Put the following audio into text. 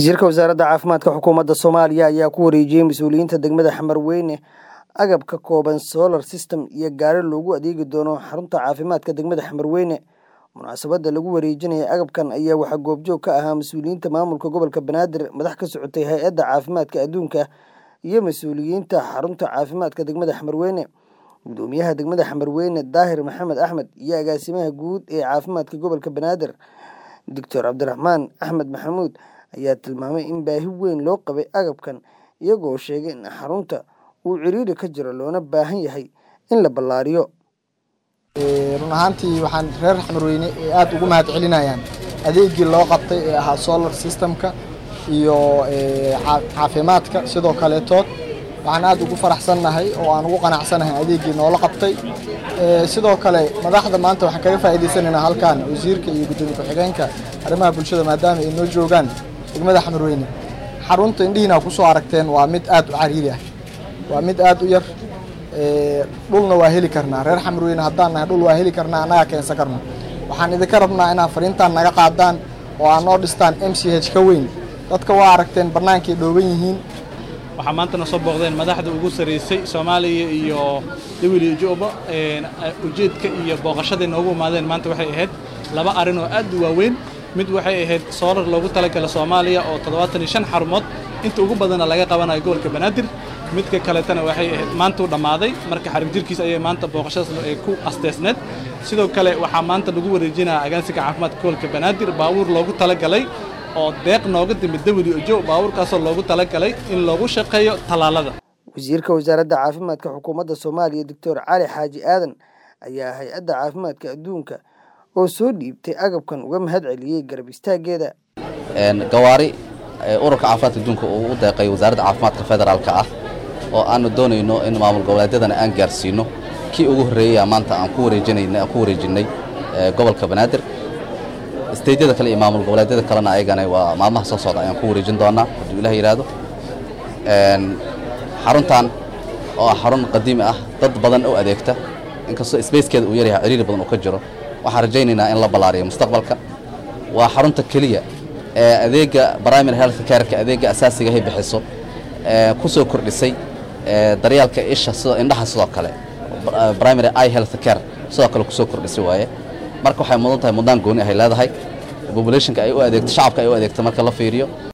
wasiirka wasaaradda caafimaadka xukuumadda soomaaliya ayaa ku wareejiyey mas-uuliyiinta degmada xamarweyne agab ka kooban solar system iyo gaari loogu adeegi doono xarunta caafimaadka degmada xamarweyne munaasabadda lagu wareejinaya agabkan ayaa waxaa goobjoog ka ahaa mas-uuliyiinta maamulka gobolka banaadir madax ka socotay hay-adda caafimaadka adduunka iyo mas-uuliyiinta xarunta caafimaadka degmada xamarweyne gudoomiyaha degmada xamarweyne daahir maxamed axmed iyo agaasimaha guud ee caafimaadka gobolka banaadir doctor cabdiraxmaan axmed maxamuud ayaa tilmaamay in baahi weyn loo qabay agabkan iyagoo sheegay in xarunta uu ciriiri ka jiro loona baahan yahay in la ballaariyo run ahaantii waxaan reer xamarweyne aada ugu mahad celinayaan adeegii loo qabtay ee ahaa solar systemka iyo caafimaadka sidoo kaleetood waxaan aada ugu faraxsannahay oo aan ugu qanacsanahay adeegii noola qabtay sidoo kale madaxda maanta waxaan kaga faa'iidaysanaynaa halkan wasiirka iyo gudoomiye ku-xigeenka arrimaha bulshada maadaama ay noo joogaan degmada xamarweyne xarunta indhihiina kusoo aragteen waa mid aada u cariiri ah waa mid aada u yar dhulna waa heli karnaa reer xamarweyne haddaan nahay dhul waa heli karnaa annagaa keensan karna waxaan idinka rabnaa inaad fariintaan naga qaadaan oo aad noo dhistaan m c h ka weyn dadka waa aragteen bannaankay dhooban yihiin waxaa maantana soo booqdeen madaxda ugu sarraysay soomaaliya iyo w juba ujeedka iyo booqashaday noogu imaadeen maanta waxay ahayd laba arrin oo aad u waaweyn mid waxay ahayd soolar loogu talagala soomaaliya oo toddobaatan iyo shan xarumood inta ugu badana laga qabanayo gobolka banaadir midka kaletana waxay ahayd maantuu dhammaaday marka xarig jirkiisa ayay maanta booqashadaas ay ku asteysneed sidoo kale waxaa maanta lagu wareejinaya agaansiga caafimaadka gobolka banaadir baabuur loogu talagalay oo deeq nooga timid w jo baabuurkaasoo loogu talagalay in loogu shaqeeyo tallaalada wasiirka wasaaradda caafimaadka xukuumadda soomaaliya doctor cali xaaji aadan ayaa hay-adda caafimaadka adduunka oo soo dhiibtay agabkan uga mahad celiyey garab istaaggeeda gawaari ururka caafimaadka adduunka uu u deeqay wasaaradda caafimaadka federaalka ah oo aanu doonayno in maamul goboleedyadana aan gaarsiino kii ugu horreeyaya maanta aan ku wareejinayna ku wareejinnay gobolka banaadir steydyada kale iyo maamul goboleedyada kalena ayagana waa maalmaha soo socda ayaan ku wareejin doonaa hadduu ilah yidhaahdo xaruntan oo ah xarun qadiimi ah dad badan u adeegta inkastoo sbacekeeda uu yaryahay ciriiri badan uu ka jiro waxaan rajaynaynaa in la ballaariyo mustaqbalka waa xarunta keliya ee adeegga primary health careka adeegga asaasigahay bixiso ku soo kordhisay daryaalka isha sidoo indhaha sidoo kale primary i health care sidoo kale kusoo kordhisay waaye marka waxay mudan tahay mudnaan gooni ahay leedahay populationka ay u adeegto shacabka ay u adeegto marka la fiiriyo